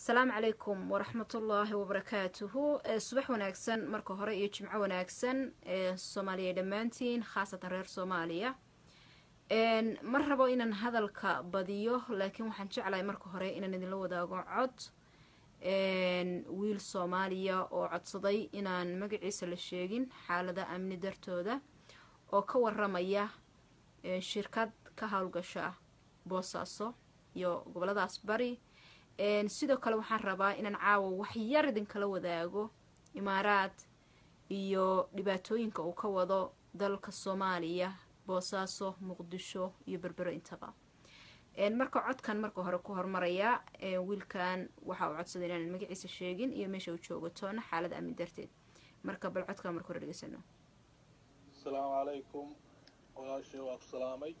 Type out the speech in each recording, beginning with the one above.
asalaamu calaykum waraxmatullaahi wabarakaatuhu subax wanaagsan marka hore iyo jimco wanaagsan soomaaliya dhammaantiin khaasatan reer soomaaliya ma rabo inaan hadalka badiyo laakiin waxaan jeclahay marka hore inaan idinla wadaago cod wiil soomaaliya oo codsaday inaan magaciisa la sheegin xaalada amni dartooda oo ka waramaya shirkad ka howlgasha boosaaso iyo goboladaas bari sidoo kale waxaan rabaa inaan caawa waxyar idinkala wadaago imaaraad iyo dhibaatooyinka uu ka wado dalka soomaaliya boosaaso muqdisho iyo berbero intaba marka codkan marka hore ku hormarayaa wiilkan waxa uu codsaday inaan magaciisa sheegin iyo meesha uu joogo toona xaalada amni darteed marka bal codkan marka hore dhegeysano asalaamu calaykum walaashay waa ku salaamay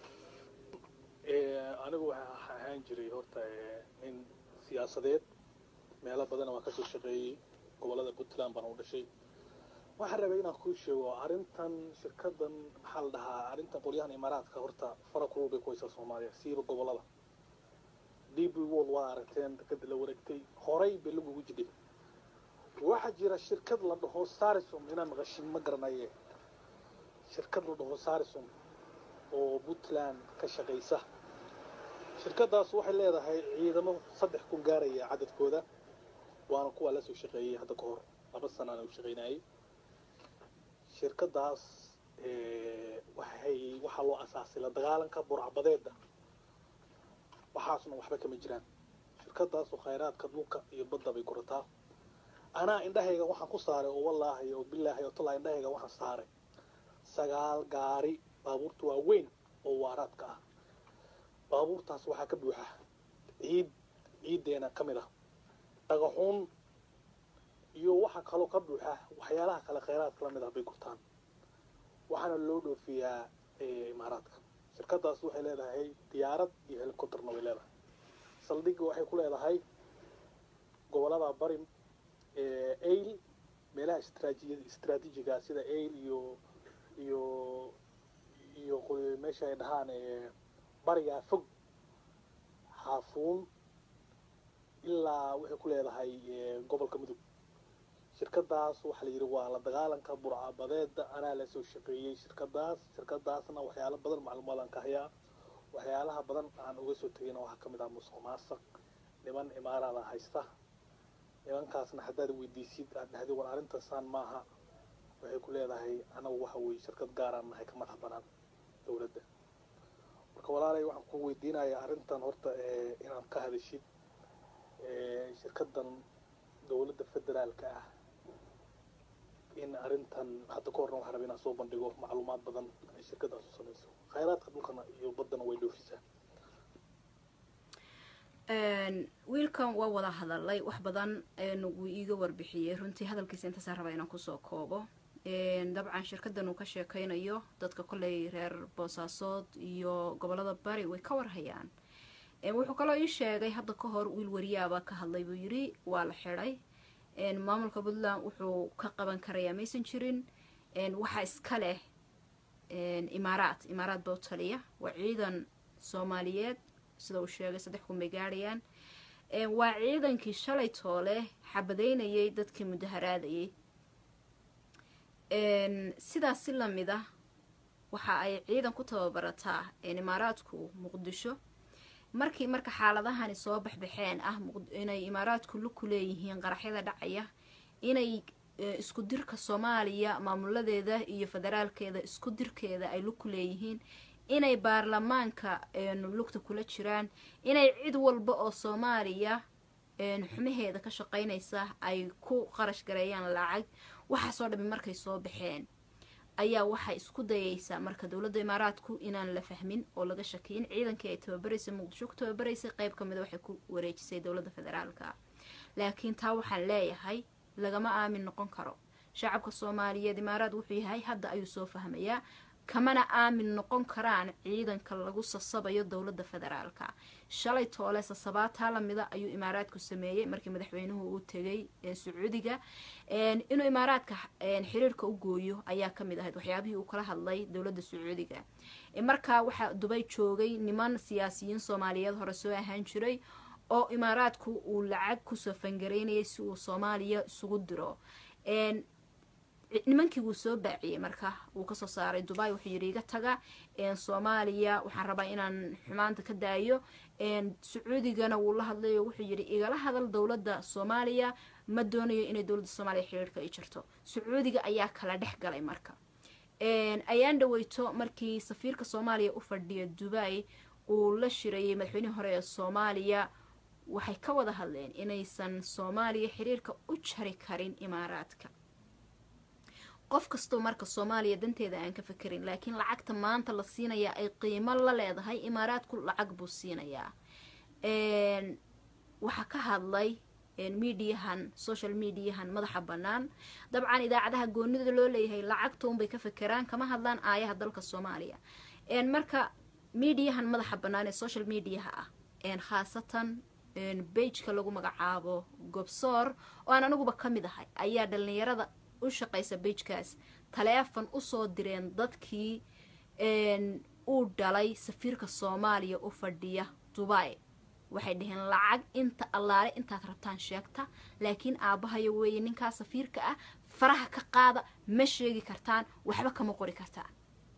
anigu waxaa ahaan jiray horta nin siyaasadeed meelo badana waan kasoo shaqeeyey gobolada puntland baan u dhashay waxaan rabay inaan kuu sheego arrintan shirkadan maxaa la dhahaa arrintan qolyahan imaaraadka horta fara kulul bay ku haysaa soomaaliya siiba gobolada d b wol waa aragteen dekada la wareegtay horay bay lagugu jidhay waxaa jira shirkad la dhaho sarisum inaan maqashin ma garanaye shirkad la dhaho sarisum oo puntland ka shaqaysa shirkadaas waxay leedahay ciidamo saddex kun gaaraya cadadkooda waana kuwaa la soo shaqeeyey hadda ka hor laba sanaan u shaqaynayay shirkadaas waxay waxaa loo asaasay la dagaalanka burcbadeeda waxaasna waxba kama jiraan shirkadaas oo khayraadka dhulka iyo badda bay kurataa anaa indhahayga waxaan ku saaray oo wallaahi oo bilaahi oo tallaa indhahayga waxaan saaray sagaal gaari baabuurta waaweyn oo waaraadka ah baabuurtaas waxaa ka buuxa ciid ciiddeena ka mid ah dhagaxuun iyo waxaa kaloo ka buuxa waxyaalaha kale khayraadka la mid ah bay gurtaan waxaana loo dhoofiyaa imaaraadka shirkadaas waxay leedahay diyaarad iyo helicopterna way leedahay saldhigga waxay ku leedahay gobolada bari ail meelaha istraatiijiga sida ail iyo iyo iyo meesha ay dhahaan barigaa fog xaafuun ilaa waxay ku leedahay gobolka mudug shirkadaas waxaa la yidhi waa la dagaalanka burcabadeeda anaa la soo shaqeeyey shirkadaas shirkadaasna waxyaalo badan macluumaadaan ka hayaa waxyaalaha badan aan uga soo tegayna waxaa ka mid ah musuq maasuq niman imaaraada haysta nimankaasna haddaad weydiisid aad dhahdi war arrintaasaan maaha waxay ku leedahay anagu waxa weeye shirkad gaaraan nahay ka madax banaan dowladda marka walaalay waxaan ku weydiinayaa arrintan horta inaad ka hadashid shirkadan dowladda federaalka ah in arrintan hadda ka horna waxaa raba inaan soo bandhigo macluumaad badan ay shirkadaas u samayso khayraadka dhulkana iyo baddana way dhoofisaa wiilkan waa wada hadalay wax badan wuu iiga warbixiyey runtii hadalkiisa intaasaan rabaa inaan kusoo koobo dabcan shirkadan uu ka sheekeynayo dadka kolley reer boosaasood iyo gobolada bari way ka warhayaan wuxuu kaloo ii sheegay hadda ka hor wiil wariyaabaa ka hadlay buu yidhi waa la xidhay maamulka puntland wuxuu ka qaban karayaa maysan jirin waxaa iska leh imaaraad imaaraad baa u taliya waa ciidan soomaaliyeed sida uu sheegay saddex kun bay gaadhayaan waa ciidankii shalay toole xabadeynayay dadkii mudaharaadayay sidaas si lamid ah waxa ay ciidan ku tababarataa imaaraadku muqdisho markii marka xaaladahani soo baxbaxeen ah inay imaaraadku luku leeyihiin qaraxyada dhacaya inay isku dirka soomaaliya maamuladeeda iyo federaalkeeda isku dirkeeda ay luku leeyihiin inay baarlamaanka lugta kula jiraan inay cid walba oo soomaaliya xumaheeda ka shaqeynaysa ay ku qarash gareeyaan lacag waxaasoo dhami markay soo baxeen ayaa waxay isku dayaysaa marka dowladda imaaraadku inaan la fahmin oo laga shakiyin ciidankii ay tababaraysay muqdisho ku tababaraysay qeyb ka mida waxay ku wareejisay dowladda federaalka laakiin taa waxaan leeyahay lagama aamin noqon karo shacabka soomaaliyeed imaaraad wuxuu yahay hadda ayuu soo fahmayaa kamana aamin noqon karaan ciidanka lagu sasabayo dowladda federaalka shalay toole sasabaataa lamida ayuu imaaraadku sameeyey markii madaxweynuhu uu tegay sacuudiga inuu imaaraadka xiriirka u gooyo ayaa kamid ahayd waxyaabihii uu kala hadlay dowladda sacuudiga markaa waxaa dubay joogay niman siyaasiyiin soomaaliyeed hore soo ahaan jiray oo imaaraadku uu lacag kusoo fangareynayay si uu soomaaliya isugu diro nimankii wuu soo baaciyey marka wuu kasoo saaray dubai wuxuu yidhi iga taga soomaaliya waxaan rabaa inaan xumaanta ka daayo sacuudigana wuu la hadlayo wuxuu yidhi igala hadal dowladda soomaaliya ma doonayo inay dowladda soomaaliya xiriirka ay jirto sacuudiga ayaa kala dhex galay marka ayaan dhaweyto markii safiirka soomaaliya u fadhiya dubai uu la shirayay madaxweynihii hore ee soomaaliya waxay ka wada hadleen inaysan soomaaliya xiriirka u jari karin imaaraadka qof kastoo marka soomaaliya danteeda aan ka fekerin laakiin lacagta maanta la siinayaa ay qiimo la leedahay imaaraadku lacag buu siinayaa waxaa ka hadlay mediahan social mediahan madaxa bannaan dabcan idaacadaha goonida loo leeyahay lacagta unbay ka fekeraan kama hadlaan aayaha dalka soomaaliya marka mediahan madaxa bannaan ee social mediaha ah khaasatan bageka lagu magacaabo gobsoor oo aan aniguba ka mid ahay ayaa dhalinyarada u shaqaysa bagekaas taleefon usoo direen dadkii uu dhalay safiirka soomaaliya u fadhiya dubai waxay dhaheen lacag inta allaale intaad rabtaan sheegta laakiin aabbahayo weeye ninkaa safiirka ah faraha ka qaada ma sheegi kartaan waxba kama qori kartaan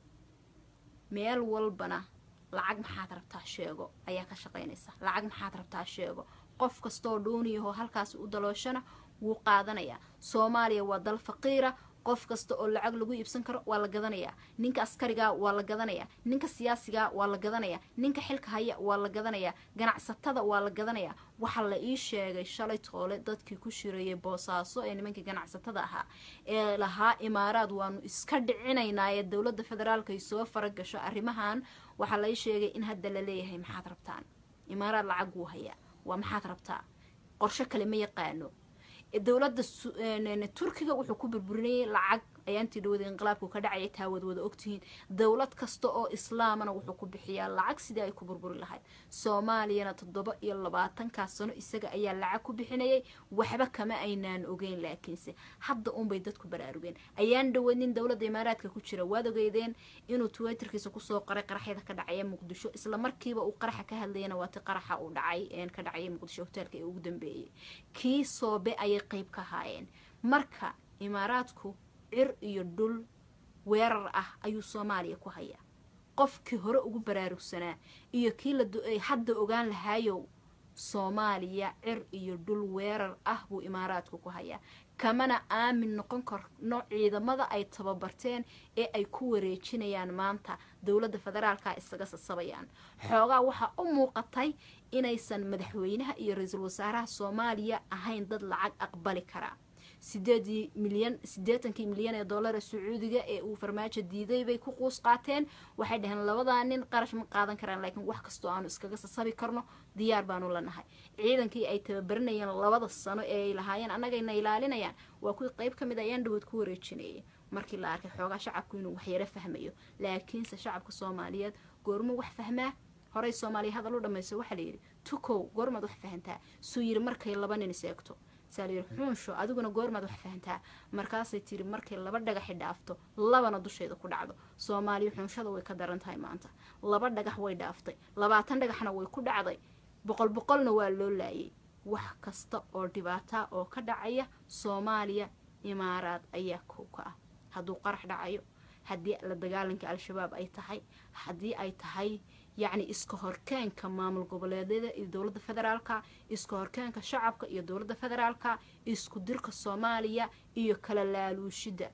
meel walbana lacag maxaad rabtaa sheego ayaa ka shaqaynaysa lacag maxaad rabtaa sheego qof kastoo dhuuniyahoo halkaasi u dalooshana wuu qaadanayaa soomaaliya waa dal faqiira qof kasta oo lacag lagu iibsan karo waa la gadanayaa ninka askariga waa la gadanayaa ninka siyaasiga waa la gadanayaa ninka xilka haya waa la gadanayaa ganacsatada waa la gadanayaa waxaa la ii sheegay shalay toole dadkii ku shirayay boosaaso ee nimankii ganacsatada ahaa ee lahaa imaaraad waanu iska dhicinaynaa ee dowladda federaalka ay soo faragasho arrimahan waxaa la ii sheegay in hadda la leeyahay maxaad rabtaan imaaraad lacag wuu hayaa waa maxaad rabtaa qorsho kale ma yaqaano dowladda turkiga wuxuu ku burburinayay lacag ayaantii dhawada inqilaabku ka dhacaya taa wad wada ogtihiin dowlad kasta oo islaamana wuxuu ku bixiyaa lacag sidii ay ku burburi lahayd soomaaliyana toddoba iyo labaatankaa sano isaga ayaa lacag ku bixinayay waxba kama aynaan ogeyn laakiinse hadda unbay dadku baraarugeen ayaan dhawadnin dowladda imaaraadka ku jira waad ogeydeen inuu twitterkiisa kusoo qaray qaraxyada ka dhacaya muqdisho isla markiiba uu qaraxa ka hadlayana waati qaraxa uu dhacay ka dhacaya muqdisho hoteelka ee ugu dambeeyay kii soobe ayay qeyb ka haayeen marka imaaraadku cir iyo dhul weerar ah ayuu soomaaliya ku hayaa qofkii hore ugu baraarugsanaa iyo kii la hadda ogaan lahaayow soomaaliya cir iyo dhul weerar ah buu imaaraadku ku hayaa kamana aamin noqon karno ciidamada ay tababarteen ee ay ku wareejinayaan maanta dowladda federaalka isaga sasabayaan xoogaa waxaa u muuqatay inaysan madaxweynaha iyo ra-iisul wasaaraha soomaaliya ahayn dad lacag aqbali karaa sideedii milyan siddeetankii milyan ee dollara sacuudiga ee uu farmaajo diiday bay ku quus qaateen waxay dhaheen labadaa nin qarash ma qaadan karaan laakiin wax kastoo aanu iskaga sasabi karno diyaar baanu la nahay ciidankii ay tababaranayeen labada sano ee ay lahaayeen annagayna ilaalinayaan waa kuwii qeyb ka mid ayaan dhawood ku wareejinayay markii la arkay xoogaa shacabku inuu waxyaro fahmayo laakiinse shacabka soomaaliyeed goormo wax fahmaa horey soomaaliya hadal u dhamayso waxaa layidhi tukow goormaad wax fahantaa suu yiri markay laba nin iseegto saa layidhi xuunsho adiguna goormaad wax fahantaa markaasay tiri markay laba dhagaxi dhaafto labana dusheeda ku dhacdo soomaaliya xuunshada way ka daran tahay maanta laba dhagax way dhaaftay labaatan dhagaxna way ku dhacday boqol boqolna waa loo laayay wax kasta oo dhibaata oo ka dhacaya soomaaliya imaaraad ayaa kow ka ah hadduu qarax dhacayo haddii la dagaalanka al-shabaab ay tahay haddii ay tahay yacni iska horkeenka maamul goboleedyada iyo dowladda federaalka iska horkeenka shacabka iyo dowladda federaalka isku dirka soomaaliya iyo kala laaluushida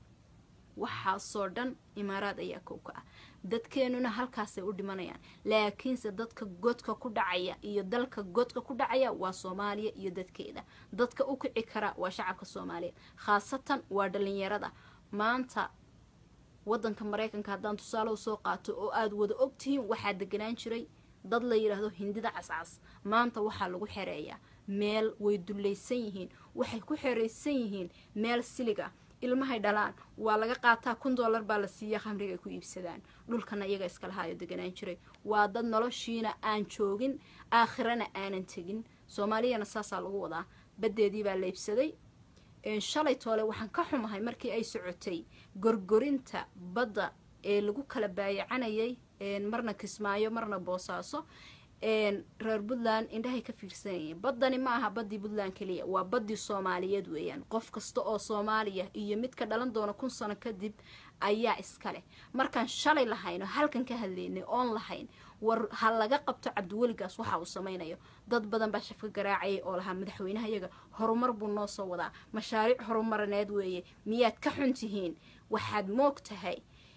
waxaasoo dhan imaaraad ayaa kow ka ah dadkeenuna halkaasay u dhimanayaan laakiinse dadka godka ku dhacaya iyo dalka godka ku dhacaya waa soomaaliya iyo dadkeeda dadka u kici kara waa shacabka soomaaliyeed khaasatan waa dhalinyarada maanta wadanka maraykanka haddaan tusaale usoo qaato oo aada wada ogtihiin waxaa deganaan jiray dad la yidhaahdo hindida cascas maanta waxaa lagu xereeyaa meel way dullaysan yihiin waxay ku xeraysan yihiin meel siliga ilmahay dhalaan waa laga qaataa kun dollar baa la siiya khamriga ay ku iibsadaan dhulkana iyaga iskalahaayo deganaan jiray waa dad noloshiina aan joogin aakhirana aanan tegin soomaaliyana saasaa lagu wadaa baddeedii baa la iibsaday shalay toole waxaan ka xumahay markii ay socotay gorgorinta badda ee lagu kala baayacanayay marna kismaayo marna boosaaso reer puntland indhahay ka fiirsanayeen baddani ma aha baddii puntland keliya waa baddii soomaaliyeed weeyaan qof kasta oo soomaaliya iyo mid ka dhalan doona kun sano kadib ayaa iska leh markaan shalay lahayno halkan ka hadlaynay oon lahayn war ha laga qabto cabdiweligaas waxa uu samaynayo dad badan baa shafka garaacayay oo lahaa madaxweynaha iyaga horumar buu noo soo wadaa mashaariic horumarineed weeye miyaad ka xun tihiin waxaad moog tahay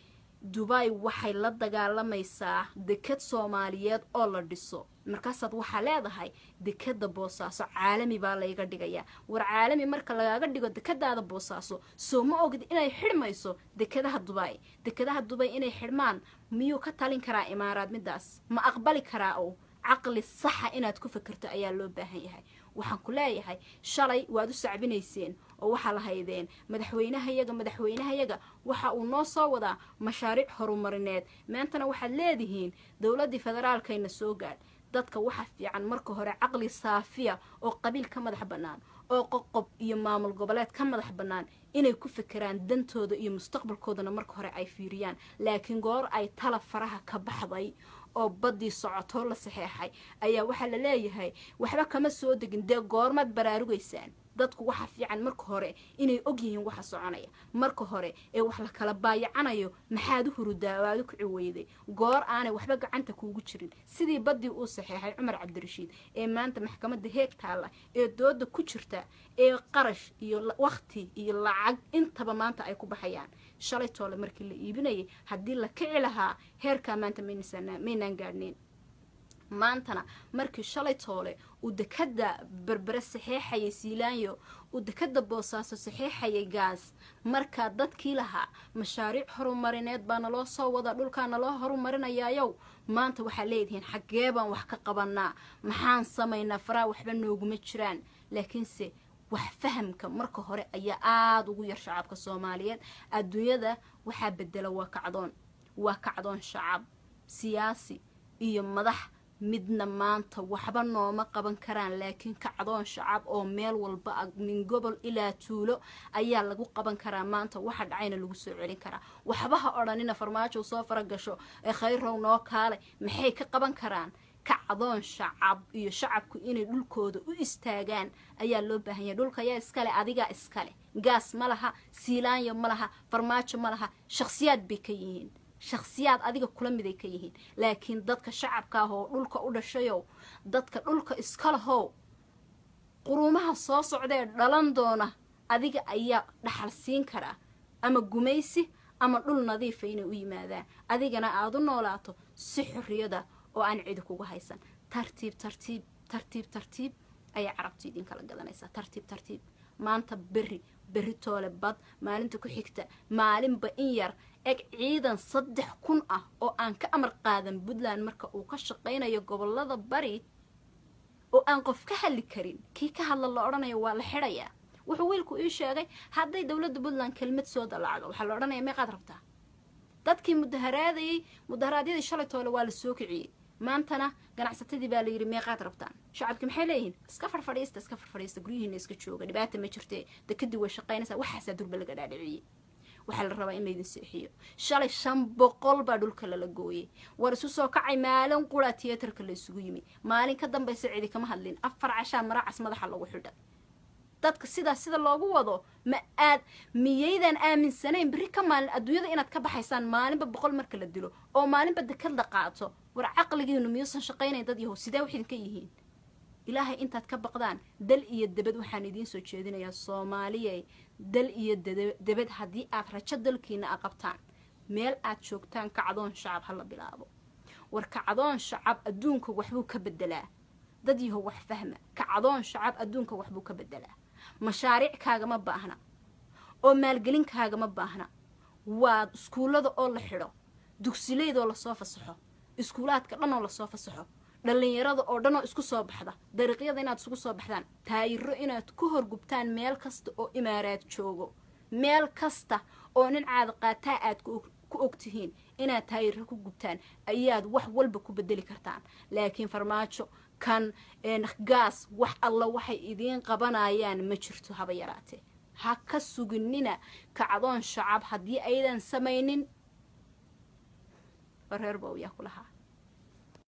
dubai waxay la dagaalamaysaa dekad soomaaliyeed oo la dhiso markaasaad waxaa leedahay dekada boosaaso caalami baa layga dhigayaa war caalami marka lagaaga dhigo dekadaada boosaaso soo ma ogid inay xidhmayso dekadaha dubai dekadaha dubay inay xidhmaan miyuu ka talin karaa imaaraad midaas ma aqbali karaa oo caqli saxa inaad ku fikirto ayaa loo baahan yahay waxaan ku leeyahay shalay waad u sacbinayseen oo waxaa la haydeen madaxweynahayaga madaxweynahayaga waxa uu noo soo wadaa mashaariic horumarineed maantana waxaad leedihiin dowladdii federaalkayna soo gaadh dadka waxa fiican marka hore caqli saafiya oo qabiil ka madax bannaan oo qoqob iyo maamul goboleed ka madax bannaan inay ku fikiraan dantooda iyo mustaqbalkoodana marka hore ay fiiriyaan laakiin goor ay tala faraha ka baxday oo baddii socotoo la saxeexay ayaa waxaa la leeyahay waxba kama soo degin dee goormaad baraarugaysaan dadku waxa fiican marka hore inay og yihiin waxa soconaya marka hore ee wax la kala baayacanayo maxaad u hurudaa waad u kici weyday goor aanay waxba gacanta kuugu jirin sidii baddii uu saxeexay cumar cabdirashiid ee maanta maxkamadda heeg taalla ee dooda ku jirta ee qarash iyo waqti iyo lacag intaba maanta ay ku baxayaan shalay toole markii la iibinayay haddii la kici lahaa heerkaa maanta maynaan gaadhnayn maantana markii shalay toole uu dekada berbere saxeexayay siilaanyo uu dekada boosaaso saxeexayay gaas markaa dadkii lahaa mashaariic horumarineed baa naloo soo wadaa dhulkaa naloo horumarinayaayow maanta waxaa leedihiin xaggee baan wax ka qabanaa maxaan samaynaa faraa waxba nooguma jiraan laakiinse wax fahamka marka hore ayaa aada ugu yar shacabka soomaaliyeed adduunyada waxaa bedela waa kacdoon waa kacdoon shacab siyaasi iyo madax midna maanta waxba nooma qaban karaan laakiin kacdoon shacab oo meel walba ah min gobol ilaa tuulo ayaa lagu qaban karaa maanta waxa dhacayna lagu soo celin karaa waxba ha odhanina farmaajo soo faragasho ee khayrow noo kaale maxay ka qaban karaan kacdoon shacab iyo shacabku inay dhulkooda u istaagaan ayaa loo baahan yahay dhulka ayaa iskale adigaa iskale gaas ma laha siilaanyo ma laha farmaajo ma laha shakhsiyaad bay ka yihiin shakhsiyaad adiga kula miday ka yihiin laakiin dadka shacabka ah oo dhulka u dhashayow dadka dhulka iska lahow quruumaha soo socdaee dhalan doona adiga ayaa dhaxal siin karaa ama gumaysi ama dhul nadiifa inay u yimaadaan adigana aada u noolaato si xorriyada oo aan cidi kugu haysan tartiib tartiib tartiib tartiib ayay carabtu idinkala gadanaysaa tartiib tartiib maanta berri berri toole bad maalinta ku xigta maalinba in yar eg ciidan saddex kun ah oo aan ka amar qaadan puntland marka uu ka shaqaynayo gobolada bari oo aan qof ka hadli karin kii ka hadla la odhanayo waa la xidhayaa wuxuu wiilku ii sheegay hadday dowladda puntland kelmad soo dalacdo waxaa la odhanaya meeqaad rabtaa dadkii mudaharaadayay mudaharaadyadii shalay toole waa la soo kiciyey maantana ganacsatadii baa layidhi meeqaad rabtaan shacabkii maxay leeyihiin iska farfadhiista iska farfadhiista guryihiina iska jooga dhibaata ma jirte dekadii way shaqaynaysaa waxaasaa durba laga dhaadhiciyey waxaa la rabaa in laydin seexiyo shalay shan boqol baa dhulka lala gooyey war isu soo kacay maalin qura tiyatarka la isugu yimi maalin ka dambaysa cidi kama hadlin afar cashaa maraacas madaxa lagu xidha dadka sidaas sida loogu wado ma aad miyaydaan aaminsanayn berri ka maalin adduunyada inaad ka baxaysaan maalinba boqol marka la dilo oo maalinba dekad la qaato war caqligiinu miyuusan shaqaynayn dad yahow sidee wax idinka yihiin ilaahay intaad ka baqdaan dal iyo debed waxaan idiin soo jeedinayaa soomaaliyay dal iyo debed haddii aad rajo dalkiina a qabtaan meel aad joogtaan kacdoon shacab ha la bilaabo war kacdoon shacab adduunka waxbuu ka bedelaa dad yahow wax fahma kacdoon shacab adduunka waxbuu ka bedelaa mashaariic kaagama baahna oo maalgelin kaagama baahna waa iskuullada oo la xidho dugsileydoo lasoo fasaxo iskuulaadka dhan oo lasoo fasaxo dhallinyarada oo dhan oo isku soo baxda dariiqyada inaad isugu soo baxdaan taayiro inaad ku horgubtaan meel kasta oo imaaraad joogo meel kasta oo nin caada qaataa aad ku og tihiin inaad taayiro ku gubtaan ayaad wax walba ku bedeli kartaan laakiin farmaajo kan gaas wax alla waxay idiin qabanayaan ma jirto haba yaraatee ha ka suginina kacdoon shacab haddii aydan samaynin reer bawyaa ku lahaa